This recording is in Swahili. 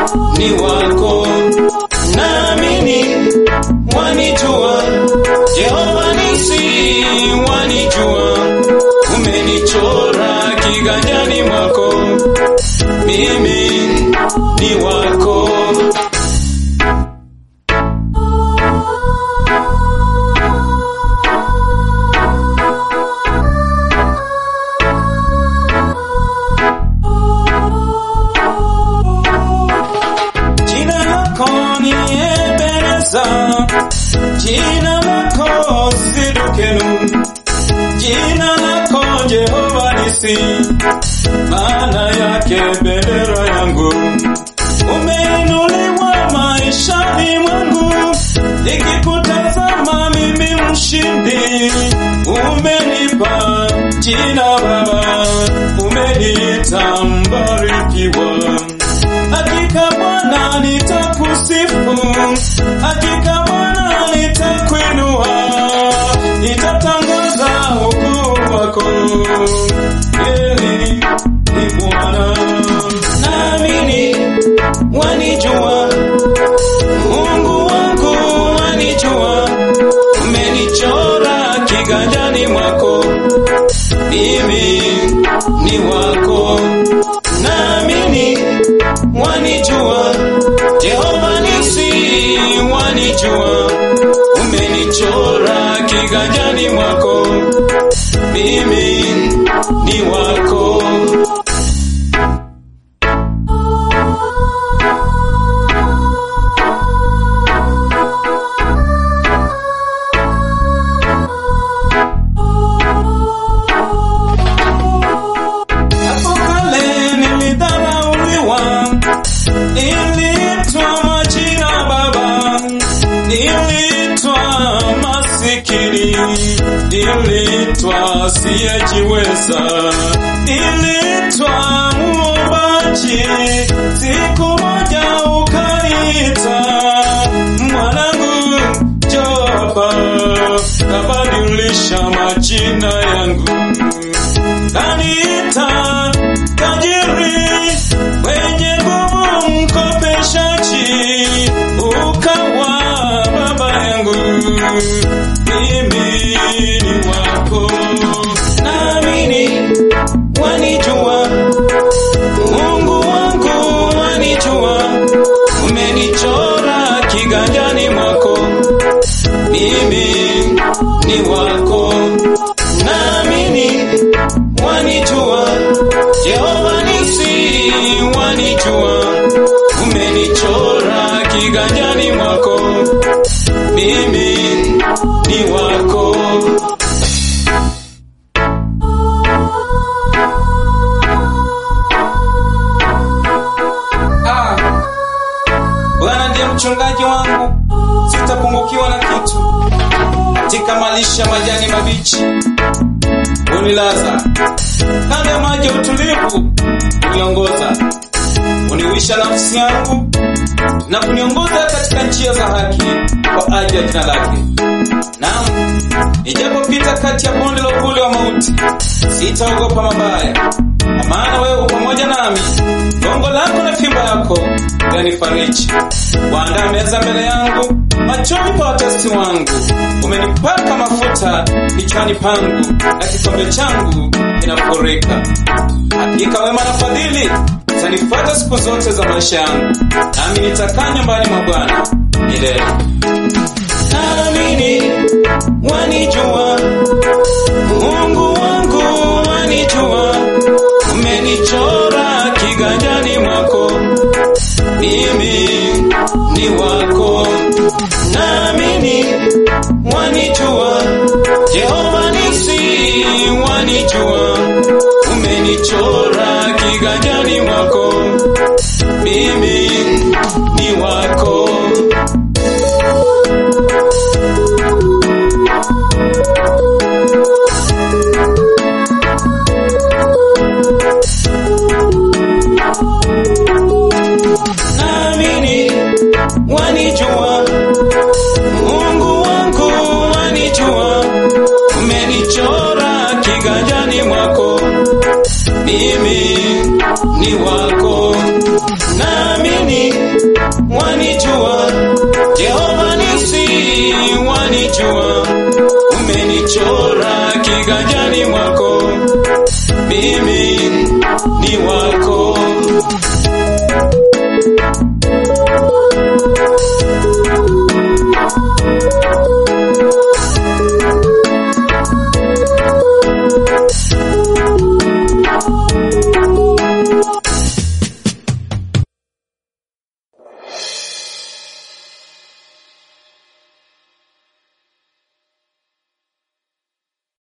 ni wako, naamini wanijua, Jehova nisi wanijua, umenichora kiganjani mwako, mimi ni wako. Jina lako ni Ebeneza, jina lako Sidukenu, jina lako Jehova Nisi, maana yake bendera yangu. Umeinuliwa maishani mwangu, nikikutazama mimi mshindi. Umenipa jina Baba, umeniita mbarikiwa. Hakika Bwana nitakusifu, hakika Bwana nitakuinua, nitatangaza ukuu wako. Yeye ni Bwana, naamini wanijua, Mungu wangu wanijua, umenichora kiganjani mwako, mimi ni wako, naamini wanijua, Jehova nisi wanijua, umenichora kiganjani mwako, mimi ni wako. Hapo kale nilidharauliwa, niliitwa majina Baba, niliitwa masikini, niliitwa siyejiweza, niliitwa muombaji. Siku moja ukaniita mwanangu, njoo hapa, kabadilisha majina yangu kaniita tajiri mwenye nguvu mkopeshaji, ukawa baba yangu, mimi ni wako, naamini wanijua, Mungu wangu wanijua, umenichora kiganjani mwako, mimi ni wako, naamini wanijua, Jehova nisi wanijua, umenichora kiganjani mwako, mimi ni wako. Ah, Bwana ndiye mchungaji wangu, sitapungukiwa na kitu. Katika malisha majani mabichi unilaza kando ya maji ya utulivu uniongoza, uniwisha nafsi yangu na kuniongoza katika njia za haki kwa ajili ya jina lake. Naam, nijapopita kati ya bonde la uvuli wa mauti, sitaogopa mabaya, kwa maana wewe u pamoja nami. Gongo lako na fimbo yako yanifariji. Waandaa meza mbele yangu machoni pa watesi wangu. Umenipaka mafuta kichwani pangu, na kikombe changu kinafurika. Hakika wema na fadhili zanifuata siku zote za maisha yangu, nami nitakaa nyumbani mwa Bwana milele. Naamini wanijua, Mungu wangu wanijua, umenichora kiganjani mwako, mimi ni wako. Naamini wanijua, Jehova nisi wanijua, umenichora kiganjani mwako, mimi ni wako. naamini wanijua, Mungu wangu wanijua, umenichora kiganjani mwako, mimi ni wako. naamini wanijua, Jehova nisi wanijua, umenichora kiganjani